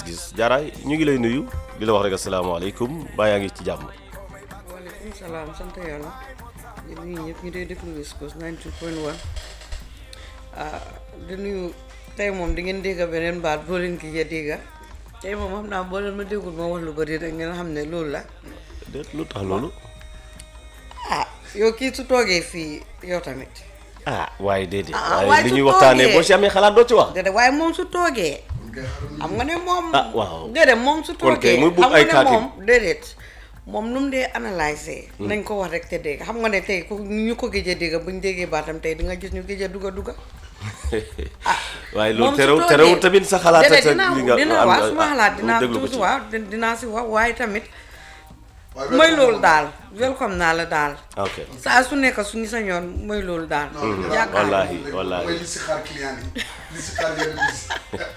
gis-gis jaaraay ñu ngi lay nuyu di la wax rek asalaamaaleykum baa yaa ngi ci jàmm. waaleykum salaam sant yàlla di nuyu ñëpp ñu dee déglu West Coast 92.1 ah di nuyu tey moom di ngeen dégg beneen baat boo leen ki ja dégga tey moom xam naa boo leen ma déggul ma wax lu bëri rek ngeen xam ne loolu la déet lu tax loolu. ah yow kii su toogee fii yow tamit ah waaye déedéet. Ah, waaye waaye li su ñuy waxtaanee toogee. boo si amee xalaat doo ci wax. déedéet waaye moom su toogee xam nga ne moom Ah, waaw. déedéet moom su Kon kay toogee muy buub xam ay nga ne kaatim. moom déedéet moom nu mu dee analyser nañ ko wax rek te dégg xam nga ne tey ku ñu ko géej a dégg buñ déggee baatam tey di nga gis ñu géej a dugga dugga waaye moom loolu su terewul toogee- terewul tamit sa xalaat. déedéet sa dinaa li nga dinaa am- wax suma ah, xalaat ñu dinaa déglu ko tuuti ci. waaw di- dinaa si wax waaye tamit waaye mooy loolu daal welcome naa la daal ok saa su nekk suñu sañoon mooy loolu daal yaakaar wallaahi wallaahi. mooy li si xaar client yi li si xaar yenn bis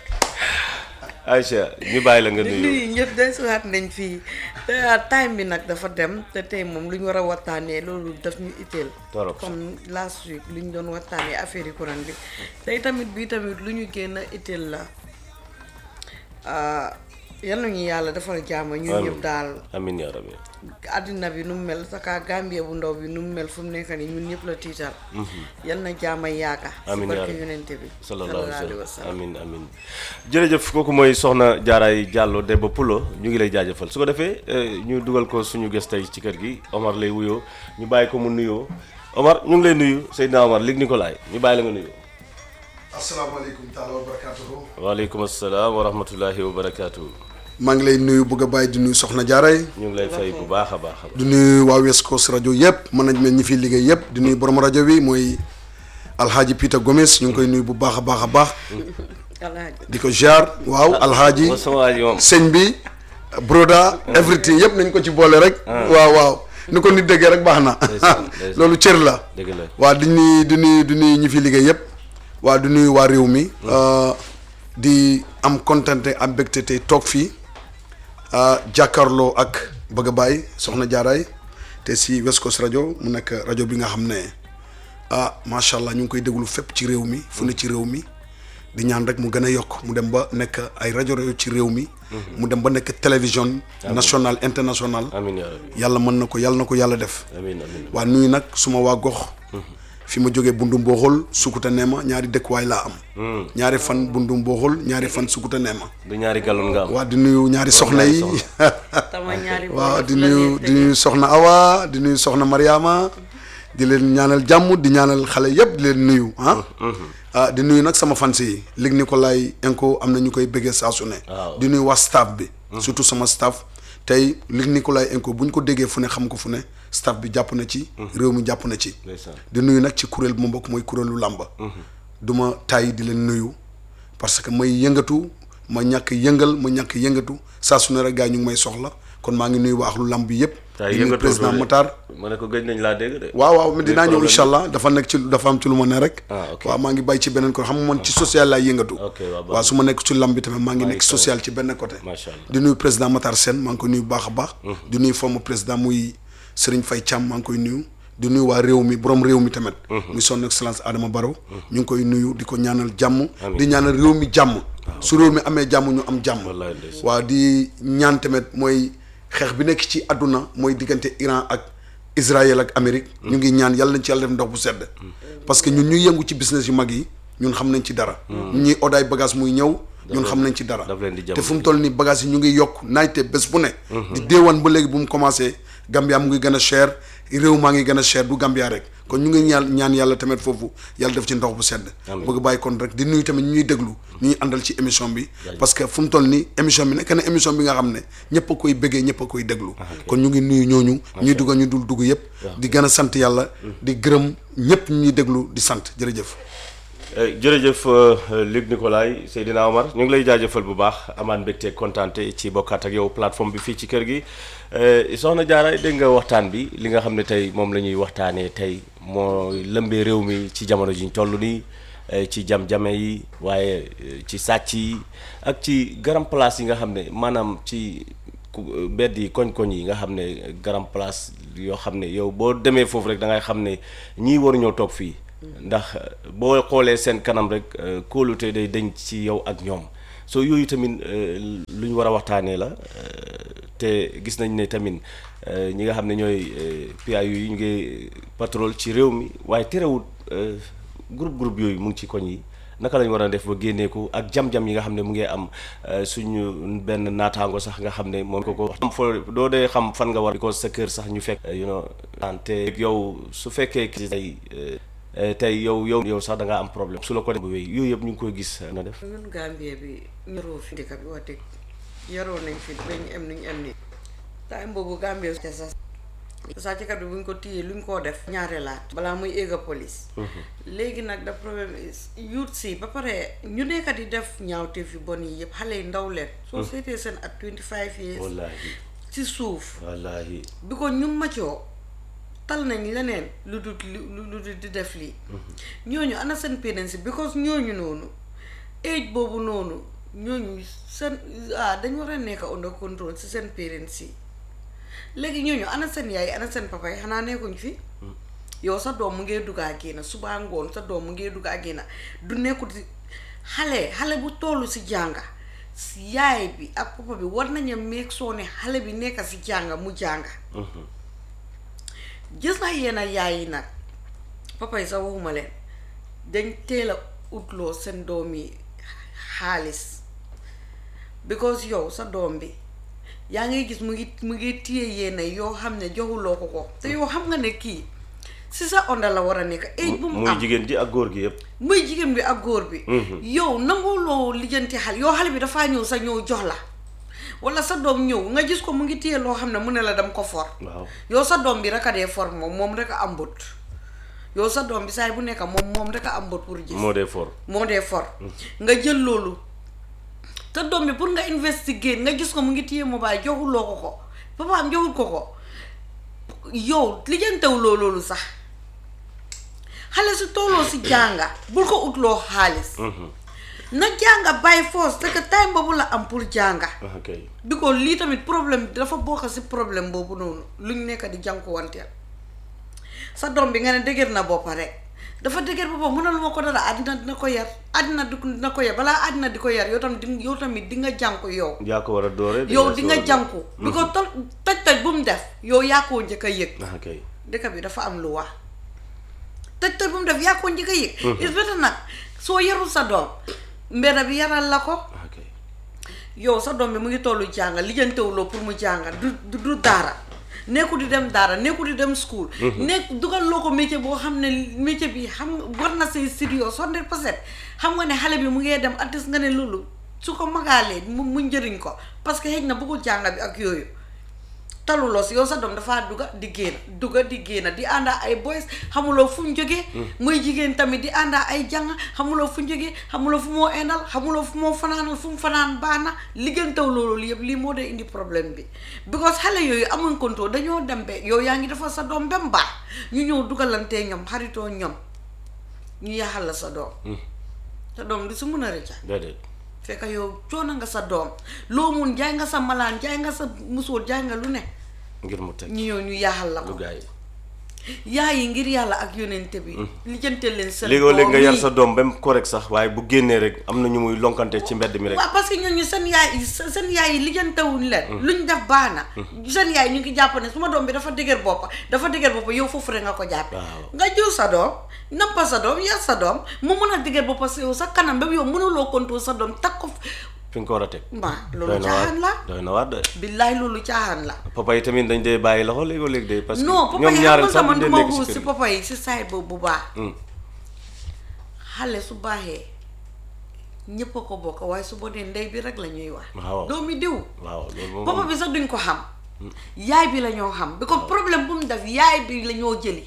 Aïcha ñu bàyyi la nga di nuyu. nuyu ñëpp day suwaat nañ fii te time bi nag dafa dem te tey moom lu ñu war a waxtaanee loolu daf ñu itteel Torop. comme last week lu ñu doon waxtaanee affaire yi courant bi tey tamit bii tamit lu ñu génn itteel la ah, yal nañu yàlla defal jàmm ñun ñëpp daal amiin yaa rabbi. àddina bi nu mu mel saka Gambie bu ndaw bi nu mu mel fu mu nekk nii ñun ñëpp la tiital yal na jàmm yaaka si Amiin yaa barke rabbi. yonente bi sallallahu alayhi wa wa sallam amiin amiin jërëjëf kooku mooy soxna Jaaraay Diallo Demba Pulo ñu ngi lay jaajëfal su ko defee eh, ñu dugal ko suñu gës tey ci kër gi Omar lay wuyoo ñu bàyyi ko mu nuyoo Omar ñu ngi lay nuyu Seydina Omar Luc Nicolaï ñu bàyyi la nga nuyoo. asalaamaaleykum taala wa barakatuhu waaleykum asalaam wa rahmatullahi wa barakaatu. maa ngi lay nuyu bëgg a bàyyi di nuyu soxna Jaaray ñu ngi lay fay bu baax a baax a baax. di nuyu waa West Coast rajo yëpp management ñi fiy liggéey yëpp di nuyu borom rajo bi mooy alhaaji Peter Gomes ñu ngi koy nuyu bu baax a baax a baax alaaji di ko jaar waaw alhaaji mooy sama waa ji moom. sëñ bi broda everything yëpp nañ ko ci boole rek waaw waaw ni ko nit déggee rek baax na Ndeysaan, ndeysaan. loolu cër la dëgg la. waa di nuyu di nuyu di nuyu ñi fi liggéey yëpp waa di nuyu waa réew mi euh, di am kontante am mbégte tey toog fii euh, jàkkaarloo ak bëgg a bàyyi soxna jaaraay te si West Coast rajo mu nekk rajo bi nga xam ne ah macha allah ñu ngi koy déglu fépp ci réew mi fu ne ci réew mi di ñaan rek mu gën a yokk mu dem ba nekk ay rajo rajo ci réew mi mu dem ba nekk télévision nationale internationale amiin yaa rabbi yàlla mën na ko yàlla na ko yàlla def amiin amiin. waa nuyu nag suma waa gox fi ma jógee bundu mbooxul sukuta neema ñaari dëkkuwaay laa am ñaari fan bundu mbooxul ñaari fan sukuta neema du ñaari gallon nga am. waa di nuyu ñaari soxna yi tama ñaari waaw di bopp la nuyu ñuy di nuyu soxna Awa di nuyu soxna Mariama di leen ñaanal jàmm di ñaanal xale yëpp di leen nuyu ah ah di nuyu nag sama fans yi Luc Nicolaï Enco am na ñu koy bëggee saa su ne Waaw. di nuyu waa staff bi surtout sama staff tey Luc Nicolaï Enco bu ñu ko déggee fu ne xam ko fu ne staff bi jàpp na ci réew mi jàpp na ci ndeysaan. di nuyu nag ci kuréel bu ma bokk mooy kuréelu làmba du ma tàyyi di leen nuyu parce que may yëngatu ma ñàkk yëngal ma ñàkk yëngatu saa su ne rek gars yi ñu ngi may soxla kon maa ngi nuyu waa axlu làmb bi yëpp tay di nuyu yëngatoo président de. Matar ma ne ko gëj nañ laa dégg de. waaw waaw mais dinaa ñëw problème incha allah dafa nekk ci dafa am ci lu ma ne rek Ah, ok. waaw maa ngi bàyyi ci beneen côté xam nga man ci social laay yëngatu Ok, waaw, baax waaw su ma nekk ci lamb bi tamit maa ngi Maa nekk ngi social ci benn côté Macha allah. di nuyu président Matar Sène maa ngi koy nuyu bu baax a baax di nuyu former président muy Serigne Faye Thiam maa ngi koy nuyu di nuyu waa réew mi borom réew mi tamit muy son excellence Adama Barrow ñu ngi koy nuyu di ko ñaanal jàmm di ñaanal réew mi jàmm su réew mi amee jàmm ñu am jàmm Wallaay ndeysaan. waaw di ñaan tamit mooy xeex bi nekk ci àdduna mooy diggante Iran ak Israël ak Amérique ñu ngi ñaan yàlla nañ ci yàlla def ndox bu sedd parce que ñun ñuy yëngu ci business yu mag yi ñun xam nañ ci dara ñun ñuy odaay bagage muy ñëw ñun xam nañ ci dara daf leen di jàmm te fu mu toll nii bagage yi ñu ngi yokk naajte bés bu ne di déewan ba léegi bu mu commencé Gambia mu ngi gën a cher réew maa ngi gën a cher du Gambia rek kon ñu ngi ñaan ñaan yàlla tamit foofu yàlla def ci ndox bu sedd bëgg bàyyi kon rek di nuyu tamit ñuy déglu ñuy àndal ci émission bi parce que fu mu toll nii émission bi nekk na émission bi nga xam ne ñëpp a koy bëggee ñëpp a koy déglu kon ñu ngi nuyu ñooñu ñuy dugg ñu dul dugg yëpp di gën a sant yàlla di gërëm ñëpp ñuy déglu di sant jërëjëf Eh, jërëjëf euh, Luc Nicolaï Seydina Omar ñu ngi lay jaajëfal bu baax amaan mbégte kontaante ci bokkaat ak yow plateforme bi fii ci kër gi Eh, soxna Diarra dégg nga waxtaan bi li nga xam ne tey moom la ñuy waxtaanee tey mooy lëmbee réew mi ci jamono ji ñu toll nii eh, ci jam-jame yi waaye eh, ci sàcc yi ak ci garam place yi nga xam ne maanaam ci ku- mbedd yi koñ-koñ yi nga xam ne garam place yoo xam ne yow boo demee foofu rek da ngay xam ne ñii waruñoo toog fii ndax boo xoolee seen kanam rek kóolute day deñ ci yow ak ñoom so yooyu tamit euh, lu ñu war a waxtaanee la euh, te gis nañ ne tamit euh, ñi nga xam ne ñooy euh, PIU yi ñu ngi patrol ci réew mi waaye terewut euh, groupe groupe yooyu mu ngi ci koñ yi naka lañ war a def ba génneeku ak jam-jam yi nga xam ne mu ngi am euh, suñu benn naataango sax nga xam ne moom ko ko xam foo doo dee xam fan nga war because sa kër sax ñu fekk you know te yow su fekkee ki tey euh, tey yow yow yow sax da ngaa am problème su la ko def bu wéy yooyu yëpp ñu ngi koy gis na def ñun Gambie bi ñoroo fi dëkk bi wax dëgg yaroo nañ fi bañ am nuñ am ni time boobu Gambie te sax sàcckat bi bu ñu ko téyee lu ñu koo def ñaare laat balaa muy éega police léegi nag da problème is youth si ba pare ñu nekk di def ñaawteef yu bon yi yëpp xale yi ndaw leen soo seetee seen at 25 years wallaahi ci suuf wallaahi bi ko ñu macoo tal nañ leneen lu dul lu lu dul di def lii ñooñu ana seen parents yi because ñooñu noonu age boobu noonu ñooñu seen ah dañ war a nekk under control si seen parents yi léegi ñooñu ana seen yaay ana seen papa yi xanaa nekkuñ fi yow sa doom mu ngee duggaa génn subaa ngoon sa doom mu ngee duggaa génn du nekkul si xale xale bu tollu si jànga si yaay bi ak papa bi war nañu meeg soo ne xale bi nekk si jànga mu jànga gis naa yenn yaay yi nag papa yi sax waxuma leen dañ teel a utloo seen doom yi xaalis because yow sa doom bi yaa ngay gis mu ngi mu ngi téye yenn yoo xam ne joxuloo ko ko te yow xam nga ne kii si sa onda la war a nekk age bu mu muy am jigéen ji ak góor gi yëpp muy jigéen bi ak góor bi yow nanguloo lijjanti xal yow xale bi dafaa ñëw sa ñëw jox la wala sa doom ñëw nga gis ko mu ngi téye loo xam ne mu ne la dem ko for waaw yow sa doom bi rek a dee for moom moom rek a am bët yow sa doom bi saay bu nekk moom moom rek a am bët pour gis moo dee for moo dee for nga jël loolu te doom bi pour nga investiguer nga gis ko mu ngi téye mobile joxuloo ko ko papaam joxul ko ko yow lijjantewuloo loolu sax xale su tooloo si jànga bul ko utloo xaalis na jànga by force te que time boobu la am pour jànga ok bi ko lii tamit problème dafa bokk si problème boobu noonu luñ nekk di jànkuwanteel sa doom bi nga ne dëgër na boppa rek dafa dëgër boppa mënal ma ko dara àddina dina ko yar àddina di dina ko yar balaa àddina di ko yar yow tamit di yow tamit di nga jànku yow yaa ko war a doore yow di nga jànku bi ko tol toj toj bu mu def yow yaa koo njëkk a yëg ok dëkk bi dafa am lu wax toj toj bu mu def yaa koo njëkk a yëg is better nag soo yarul sa doom mbedda bi yaral la ko ok yow sa doom bi mu ngi tollu jànga lijjantewuloo pour mu jànga du du du daara nekku di dem daara nekku di dem school nekk dugal loo ko métier boo xam ne métier bi xam nga war na say studio hundred percent xam nga ne xale bi mu ngee dem artiste nga ne loolu su ko magaalee mu mu njëriñ ko parce que xëy na bëggul jànga bi ak yooyu taluloo si yow sa doom dafaa dugga di génn dugga di génn di àndaa ay boys xamuloo fu mu jógee muy jigéen tamit di àndaa ay jàng xamuloo fu mu jógee xamuloo fu moo endal xamuloo fu moo fanaanal fu mu fanaan baax na liggantaw loolu yëpp lii moo dee indi problème bi because xale yooyu amuñ contrôle dañoo dem be yow yaa ngi defal sa doom ba mu baax ñu ñëw dugalantee ñoom xaritoo ñoom ñu yaxal la sa doom sa doom du si mun a rëcca déedéet fekk yow coono nga sa doom loo mun jaay nga sa malaan jaay nga sa musóor jaay nga lu ne ngir mu teg ñu ñëw ñu yaaxal la lu ko gaa yi yaay yi ngir yàlla ak yonente bi lijjante leen seen léegoo léeg nga doom yar yi. sa doom ba mu correct sax waaye bu génnee rek am na ñu muy lonkante ci mbedd mi rek waaw parce que ñooñu seen yaay yi seen yaay yi lijjantewuñ leen luñ def baax na seen yaay ñu ngi jàpp ne suma doom bi dafa dëgër boppa dafa dëgër boppa yow foofu rek nga ko jàppe Waaw. nga jël sa doom nappa sa doom yar sa doom mu mun a dëgër boppa si yow sa kanam ba yow mënuloo contrôle sa doom takk ko fi nga ko war a teg ma doy loolu na waar caaxaan la doy na waar de billaay loolu caaxaan la papa yi tamit dañ dee bàyyi loxo léegoo léeg de parce que non papa ñoom yi ñaareel xam sax nga man duñ duma dee nekk xuus ci si kër gi papa yi si side boobu bu baax Hmm. xale su baaxee ñépp a ko bokk waaye su bonee ndey bi rek la ñuy wax Waaw. doomi diw waaw loolu moom papa bi sax duñ ko xam yaay bi la ñoo xam bi ko problème bu mu def yaay bi la ñoo jëli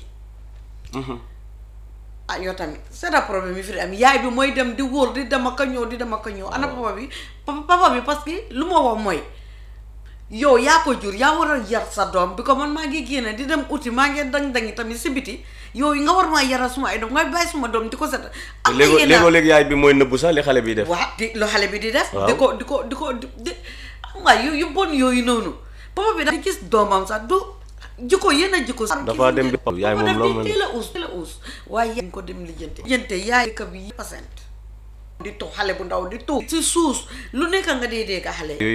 ah yow tamit c'est un problème yi fi di am yaay bi mooy dem di wóor di dem ak a ñëw di dem ak a ñëw ana papa bi papa papa bi parce que lu ma wax mooy yow yaa ko jur yaa war a yar sa doom bi ko man maa ngi génne di dem uti maa ngi dang-dangi tamit si biti yow nga war maa yaral suma ay doom nga bàyyi suma doom di ko set am na léegoo yenn- léegoo léeg yaay bi mooy nëbbu sax li xale bi def waaw di lu xale bi di def Waaw. di ko di ko di ko di di xam nga yu yu bon yooyu noonu papa bi da di gis doomam sax du jikko yenn a jikko Dafa dem bi- yaay moom loo mën- teel a uus teel a uus waaye yaay ko dem lijjante lijjante yaay dëkk bi yi percent di tu xale bu ndaw di tu si suus lu nekk nga dee dégg xale